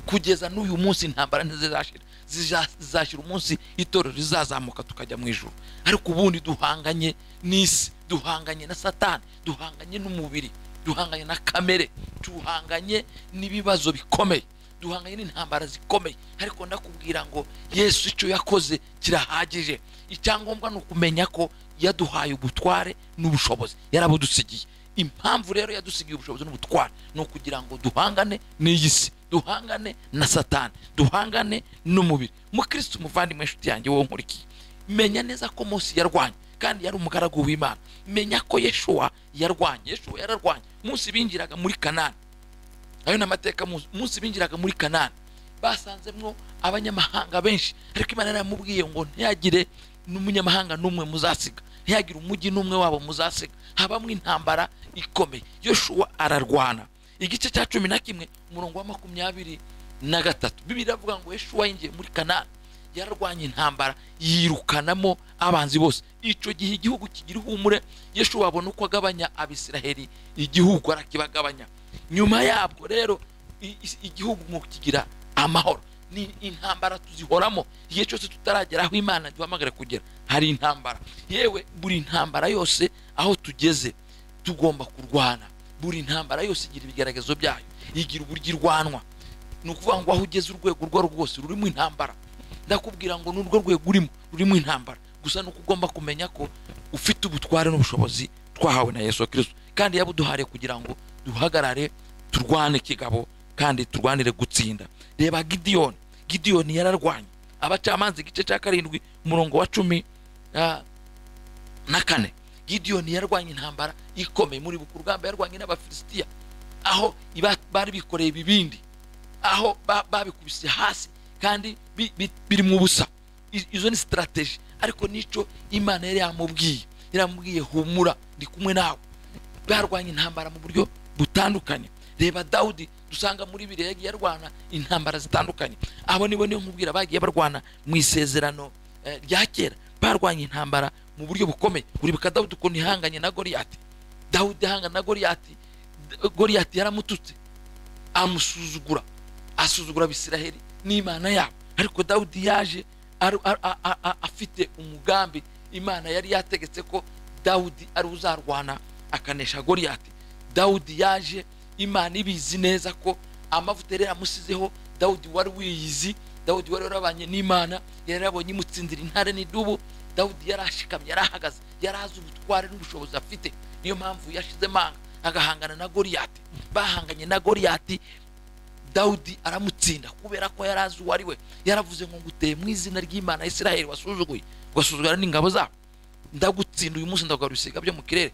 kugeza n'uyu munsi intambara ntizizashira Ziza- zizashira umunsi itorero rizazamuka tukajya mu ijoro ariko ubundi duhanganye n'isi duhanganye na satani duhanganye n'umubiri duhanganye na kamere duhanganye n'ibibazo bikomeye duhanganye n'intambara zikomeye ariko ndakubwira ngo yesu icyo yakoze kirahagije icyangombwa ni ukumenya ko yaduhaye ubutware n'ubushobozi yarabudusigiye impamvu rero yadusigiye ubushobozi n'ubutware ni ukugira ngo duhangane n'iyi si duhangane na satani duhangane n'umubiri mukristo umuvandimwe inshuti yanjye wowe nkurikiye menya neza ko mose yarwanye kandi yari umugaragu w'imana menya ko yeshuwa yarwanye yeshuwa yararwanye munsi binjiraga muri kanani ayo ni amateka muzi umunsi binjiraga muri kanani basanzemwo abanyamahanga benshi ariko imana yaramubwiye ngo ntiyagire n'umunyamahanga n'umwe muzasiga ntiyagire umujyi n'umwe wabo muzasiga habamwo intambara ikomeye yoshuwa ararwana igice cya cumi na kimwe umurongo wa makumyabiri na gatatu bibiri avuga ngo yoshuwa yinjiye muri kanani yararwanya intambara yirukanamo abanzi bose icyo gihe igihugu kigira ihumure yeshuwa abona uko agabanya abisiraheli igihugu arakibagabanya nyuma yabwo rero i- i- igihugu mu kigira amahoro ni intambara tuzihoramo igihe cyose tutaragera aho imana duhamagara kugera hari intambara yewe buri ntambara yose aho tugeze tugomba kurwana buri ntambara yose igira ibigaragazo byayo igira uburyo irwanwa ni ukuvuga ngo aho ugeze urwego urwo ari rwo rwose rurimo intambara ndakubwira ngo n'urwo rwego urimo rurimo intambara gusa ni uko ugomba kumenya ko ufite ubutware n'ubushobozi twahawe na yesu kirisito kandi yabuduhariye kugira ngo duhagarare turwane kigabo kandi turwanire gutsinda reba gidiyoni gidiyoni yararwanye abacamanza igice cya karindwi umurongo wa cumi ah, na kane gidiyoni yarwanye intambara ikomeye muri buku rugamba yarwanye n'abafilisitiya aho iba- bari bikoreye ibibindi aho ba- babikubise hasi kandi bi- bi- biri mu busa I- izo ni sitarateji ariko n'icyo imana yari yamubwiye yaramubwiye humura ndi kumwe nawe barwanya intambara mu buryo butandukanye reba dawudi dusanga muri biriya yagiye arwana intambara zitandukanye abo nibo niyo nkubwira bagiye barwana mu isezerano eh, rya kera barwanya intambara mu buryo bukomeye uribuka dawudi ukuntu ihanganye na goriyati dawudi ahangana na goriyati D- goriyati yaramututse amusuzugura asuzugura abisiraheli n'imana yabo ariko dawudi yaje aru- a- a- a- a- afite umugambi imana yari yategetse ko dawudi ari uzarwana akanesha goriyati dawudi yaje imana ibizi neza ko amavuta yari yaramusizeho dawudi wari wiyizi dawudi wari warabanye n'imana yari yarabonye imutsindira intare n'idubu dawudi yari ashikamye yari ahagaze yari azi ubutware n'ubushobozi afite niyo mpamvu yashize amanga agahangana na goriyati bahanganye na goriyati dawudi aramutsinda kubera ko yari azi uwo ari we yaravuze ngo nguteye mu izina ry'imana ya isiraheli wasuzuguye ugasuzugura n'ingabo zabo ndagutsinda uyu munsi ndagarura ibisiga byo mu kirere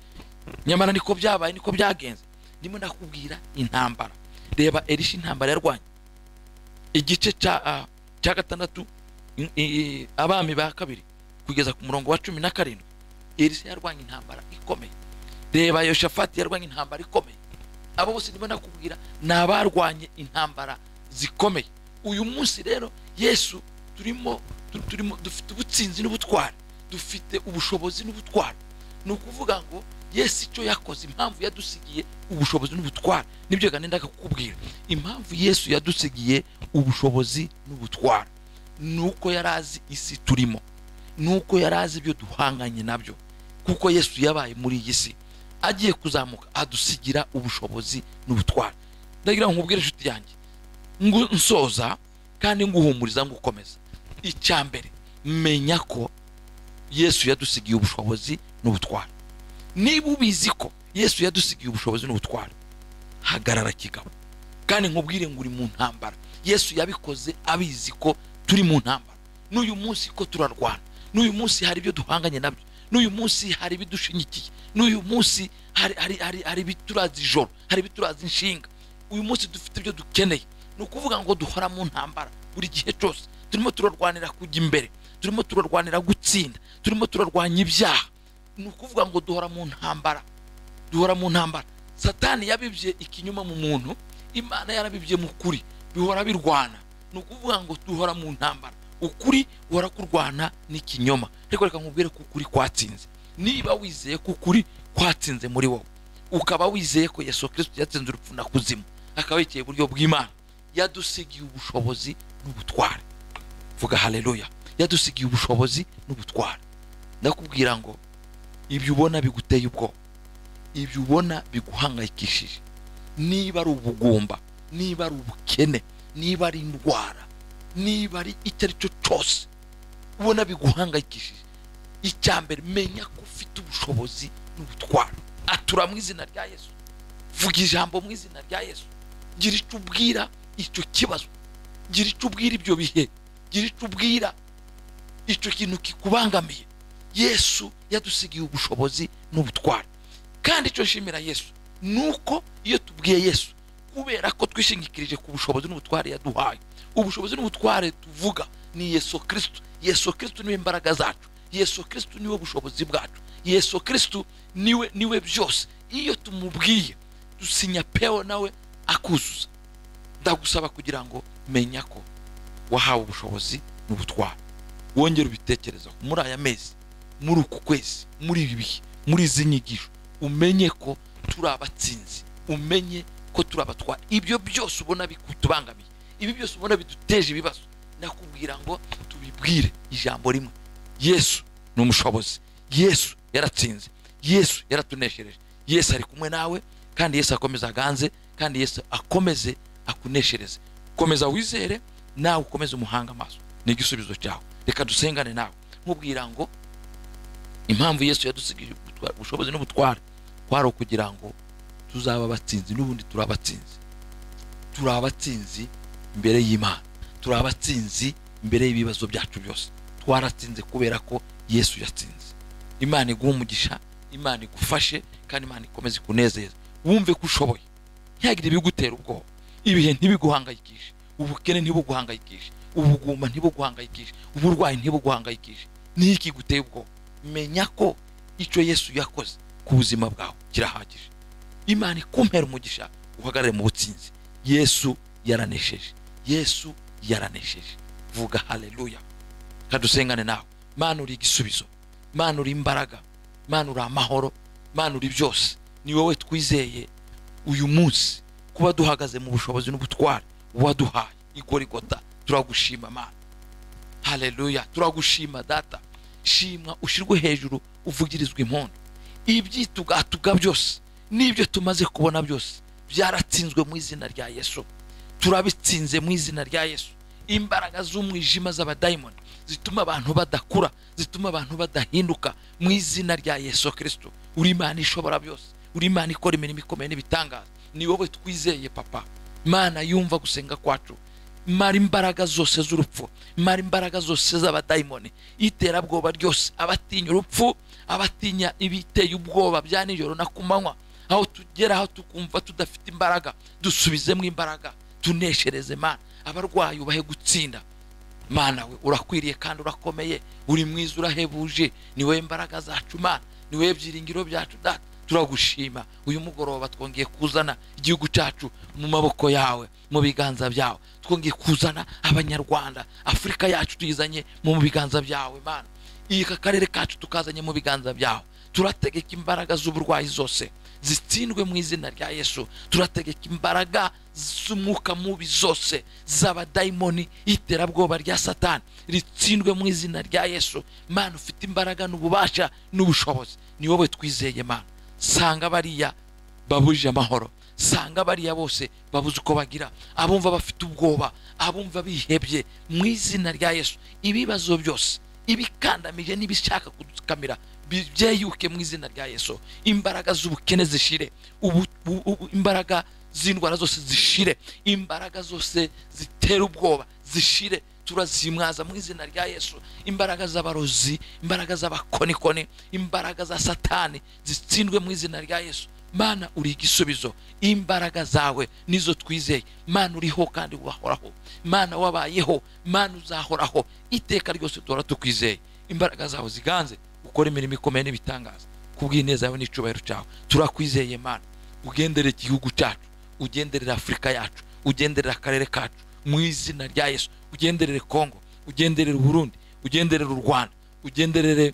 nyamara niko byabaye niko byagenze ndimo ndakubwira intambara reba erisha intambara yarwanye igice cya ah, cya gatandatu i- i- abami ba kabiri kugeza ku murongo wa cumi na karindwi erisha yarwanye intambara ikomeye reba yoshafati yarwanye intambara ikomeye abo bose ndimo ndakubwira ni abarwanye intambara zikomeye uyu munsi rero yesu turimo tu- turimo dufite ubutsinzi n'ubutware dufite ubushobozi n'ubutware ni ukuvuga ngo yesu icyo yakoze impamvu yadusigiye ubushobozi n'ubutware nibyo ganendaga kukubwira impamvu yesu yadusigiye ubushobozi n'ubutware ni uko yari azi isi turimo ni uko yari azi ibyo duhanganye nabyo kuko yesu yabaye muri iyi si agiye kuzamuka adusigira ubushobozi n'ubutware ndagira ngo nkubwire inshuti yanjye ngu- nsoza kandi nguhumuriza ngukomeza icya mbere menya ko yesu yadusigiye ubushobozi n'ubutware niba ubizi ko yesu yadusigiye ubushobozi n'ubutware hagarara kigabo kandi nkubwire ngo uri mu ntambara yesu yabikoze abizi ko turi mu ntambara n'uyu munsi ko turarwana n'uyu munsi hari ibyo duhanganye nabyo n'uyu munsi hari ibidushingikiye n'uyu munsi hari hari hari hari ibiturazi ijoro hari ibiturazi inshinga uyu munsi dufite ibyo dukeneye ni ukuvuga ngo duhora mu ntambara buri gihe cyose turimo turarwanira kujya imbere turimo turarwanira gutsinda turimo turarwanya ibyaha ni ukuvuga ngo duhora mu ntambara duhora mu ntambara satani yabibye ikinyoma mu muntu imana yarabibye mu kuri bihora birwana ni ukuvuga ngo duhora mu ntambara ukuri guhora kurwana n'ikinyoma ariko reka nkubwire ko ukuri kwatsinze niba wizeye ko ukuri kwatsinze muri wowe ukaba wizeye ko yesu kirisito yatsinze urupfu na kuzimu akaba yicaye iburyo bw'imana yadusigiye ubushobozi n'ubutware vuga haleluya yadusigiye ubushobozi n'ubutware ndakubwira ngo ibyo ubona biguteye ubwoba ibyo ubona biguhangayikishije niba ari ubugumba niba ari ubukene niba ari indwara niba ari icyo ari cyo cyose ubona biguhangayikishije icya mbere menya ko ufite ubushobozi n'ubutwaro atura mu izina rya yesu vuga ijambo mu izina rya yesu gira icyo ubwira icyo kibazo gira icyo ubwira ibyo bihe gira icyo ubwira icyo kintu kikubangamiye yesu yadusigiye ubushobozi n'ubutware kandi icyo nshimira yesu ni uko iyo tubwiye yesu kubera ko twishingikirije ku bushobozi n'ubutware yaduhaye ubushobozi n'ubutware tuvuga ni yesu kirisito yesu kirisito niwe imbaraga zacu yesu kirisito niwe bushobozi bwacu yesu kirisito niwe niwe byose iyo tumubwiye dusinya pewo nawe akuzuza ndagusaba kugira ngo menya ko wahawe ubushobozi n'ubutware wongere ubitekerezaho muri aya mezi muri uku kwezi muri ibi bihe muri izi nyigisho umenye ko turi abatsinzi umenye ko turi abatwara ibyo byose ubona bikutubangamiye ibi byose ubona biduteje ibibazo nakubwira ngo tubibwire ijambo rimwe yesu ni umushobozi yesu yaratsinze yesu yaratuneshereje yesu ari kumwe nawe kandi yesu akomeza aganze kandi yesu akomeze akuneshereze komeza wizere nawe ukomeze umuhanga amaso ni igisubizo cyawe reka dusengane nawe nkubwira ngo impamvu yesu yadusigaje ubushobozi n'ubutware kwari ukugira ngo tuzaba abatsinzi n'ubundi turi abatsinzi turi abatsinzi imbere y'imana turi abatsinzi imbere y'ibibazo byacu byose twaratsinze kubera ko yesu yatsinze imana iguha umugisha imana igufashe kandi imana ikomeze ikunezeza wumve ko ushoboye ntihagire ibigutera ubwoba ibihe ntibiguhangayikishe ubukene ntibuguhangayikishe ubugumba ntibuguhangayikishe uburwayi ntibuguhangayikishe n'iki guteye ubwoba menya ko icyo yesu yakoze ku buzima bwawe kirahagije imana ikumpera umugisha uhagarare mu butsinzi yesu yaranesheje yesu yaranesheje vuga haleluya kadusengane nawe mana uri igisubizo mana uri imbaraga mana uri amahoro mana uri byose ni wowe twizeye uyu munsi kuba duhagaze mu bushobozi n'ubutware waduhaye igorigota turagushima mana haleluya turagushima data shimwa ushyirwe hejuru uvugirizwa impundu ibyitugatuga byose n'ibyo tumaze kubona byose byaratsinzwe mu izina rya yesu turabitsinze mu izina rya yesu imbaraga z'umwijima z'abadayimoni zituma abantu badakura zituma abantu badahinduka mu izina rya yesu kirisito uri imana ishobora byose uri imana ikora imirimo ikomeye n'ibitangaza ni wowe twizeye papa imana yumva gusenga kwacu mara imbaraga zose z'urupfu mara imbaraga zose z'abadayimoni iterabwoba ryose abatinya urupfu abatinya ibiteye ubwoba bya nijoro na ku manywa aho tugera aho tukumva tudafite imbaraga dusubizemo imbaraga tuneshereze mana abarwayi ubahe gutsinda mana we urakwiriye kandi urakomeye uri mwiza urahebuje ni wowe imbaraga zacu mana ni wowe byiringiro byacu data turagushima uyu mugoroba twongeye kuzana igihugu cyacu mu maboko yawe mu biganza byawe twongeye kuzana abanyarwanda afurika yacu tuyizanye mu biganza byawe mana aka karere kacu tukazanye mu biganza byawe turategeka imbaraga z'uburwayi zose zitsindwe mu izina rya yesu turategeka imbaraga z'umwuka mubi zose z'abadayimoni iterabwoba rya satani ritsindwe mu izina rya yesu mana ufite imbaraga n'ububasha n'ubushobozi ni wowe twizeye mana sanga bariya babuje amahoro sanga bariya bose babuze uko bagira abumva bafite ubwoba abumva bihebye mu izina rya yesu ibibazo byose ibikandamije n'ibishaka kudukamira byeyuke mu izina rya yesu imbaraga z'ubukene zishire ubu- u- u- imbaraga z'indwara zose zishire imbaraga zose zitera ubwoba zishire turazimwaza mu izina rya yesu imbaraga z'abarozi imbaraga z'abakonikoni imbaraga za satani zitsindwe mu izina rya yesu mana uri igisubizo imbaraga zawe nizo twizeye mana uriho kandi wahoraho mana wabayeho mana uzahoraho iteka ryose duhora tukwizeye imbaraga zawe ziganze ukora imirimo ikomeye n'ibitangaza kubw'ineza yawe n'icyubahiro cyawe turakwizeye mana ugenderera igihugu cyacu ugenderera afurika yacu ugenderera akarere kacu mu izina rya yesu ugenderere kongo ugenderere burundi ugenderere u rwanda ugenderere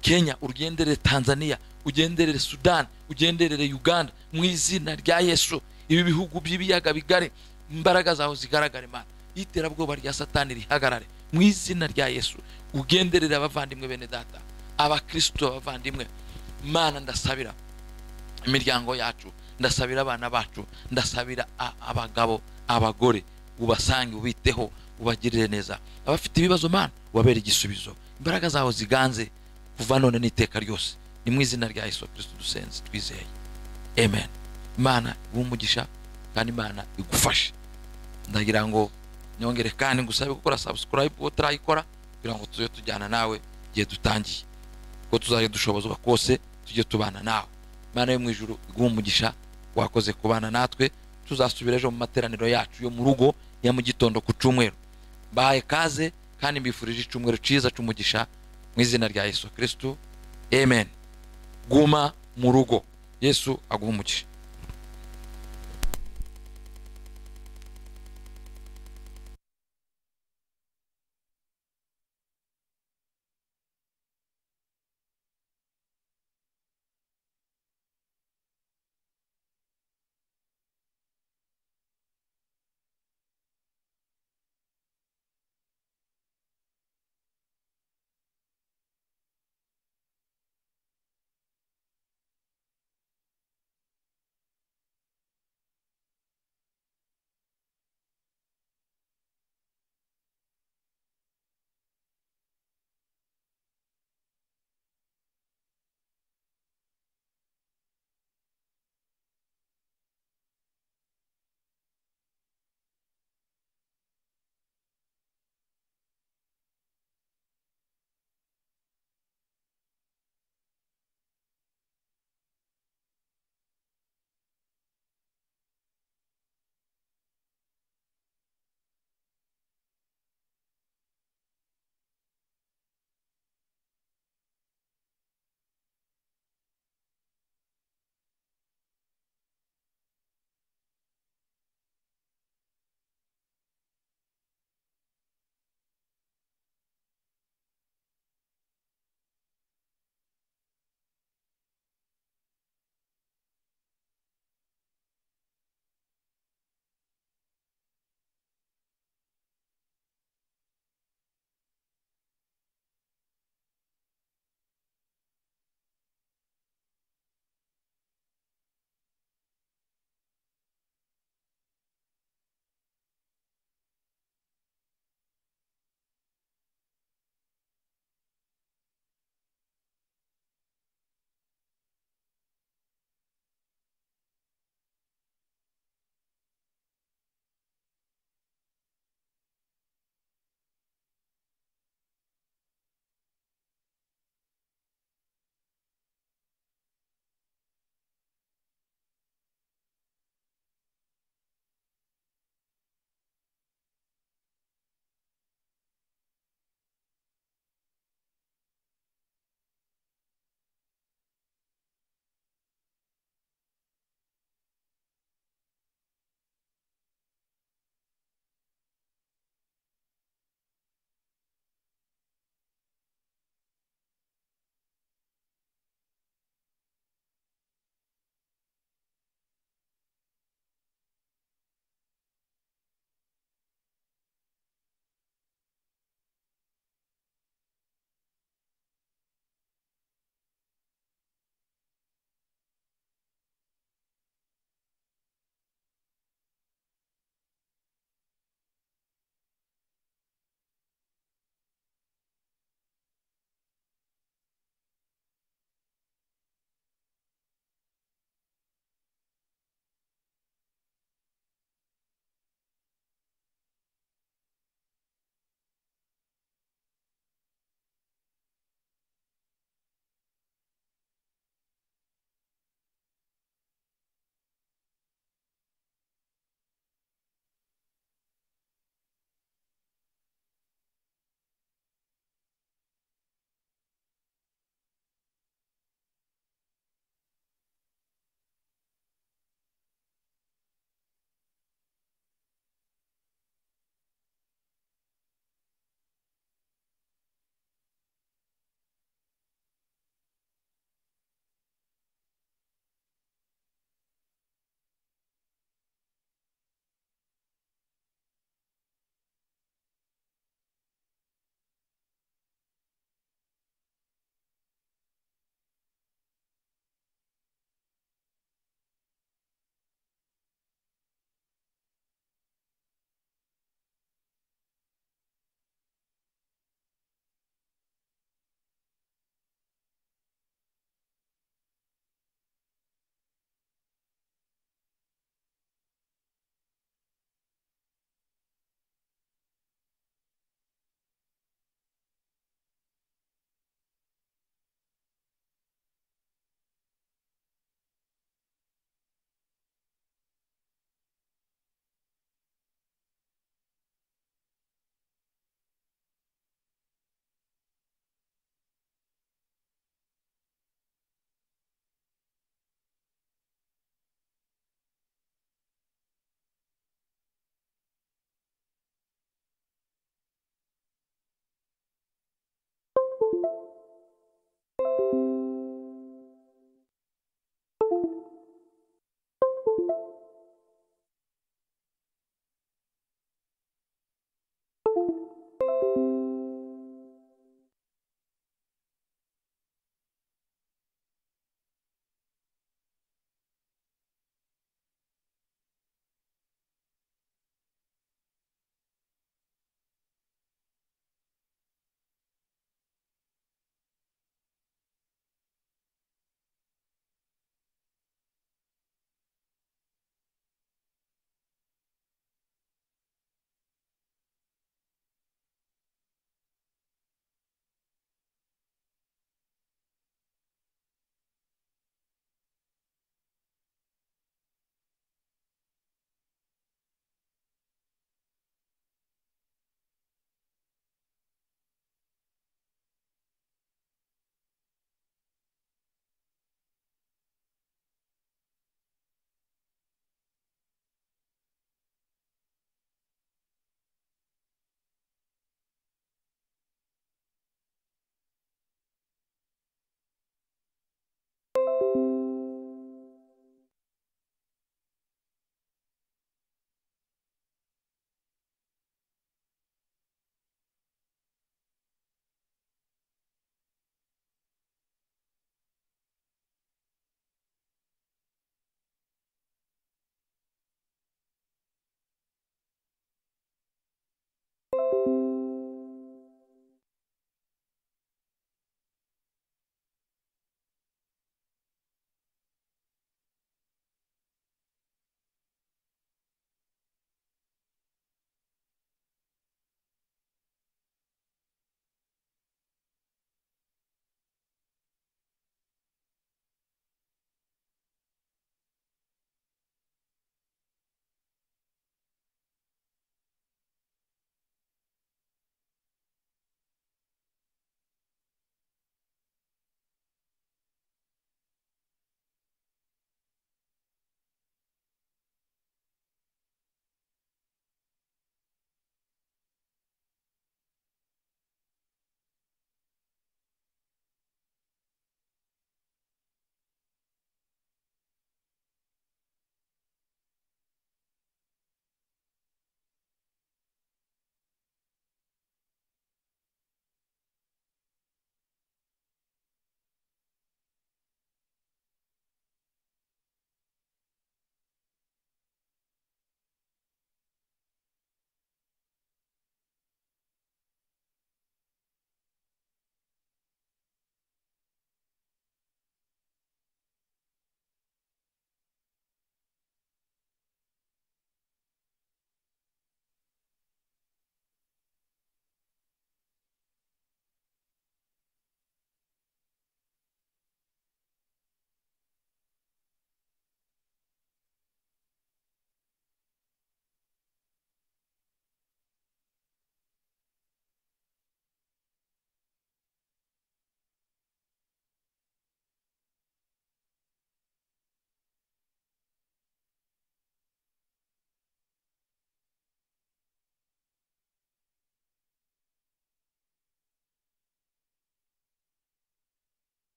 kenya ugenderere tanzania ugenderere sudan ugenderere uganda mu izina rya yesu ibi bihugu by'ibiyaga bigari imbaraga zawe zigaragare mana iterabwoba rya satani rihagarare mu izina rya yesu ugenderere abavandimwe bene data abakristo abavandimwe mana ndasabira imiryango yacu ndasabira abana bacu ndasabira a- abagabo abagore ubasange ubiteho ubagirire neza abafite ibibazo mana ubabere igisubizo imbaraga zawe ziganze kuva none n'iteka ryose ni mu izina rya yesu kristo dusenze twizeye amen imana umugisha kandi imana igufashe ndagira ngo nyongere kandi ngusabe gukora subscribe uwo utarayikora kugira ngo tujye tujyana nawe igihe dutangiye kuko tuzajya dushobozwa kose tujye tubana nawe imana yo mu ijuru iguha umugisha wakoze kubana natwe tuzasubira ejo mu materaniro yacu yo mu rugo ya mu gitondo ku cyumweru mbahaye kaze kandi mbifurije icyumweru cyiza cy'umugisha mu izina rya yesu kristo amen guma mu rugo yesu aguha umugisha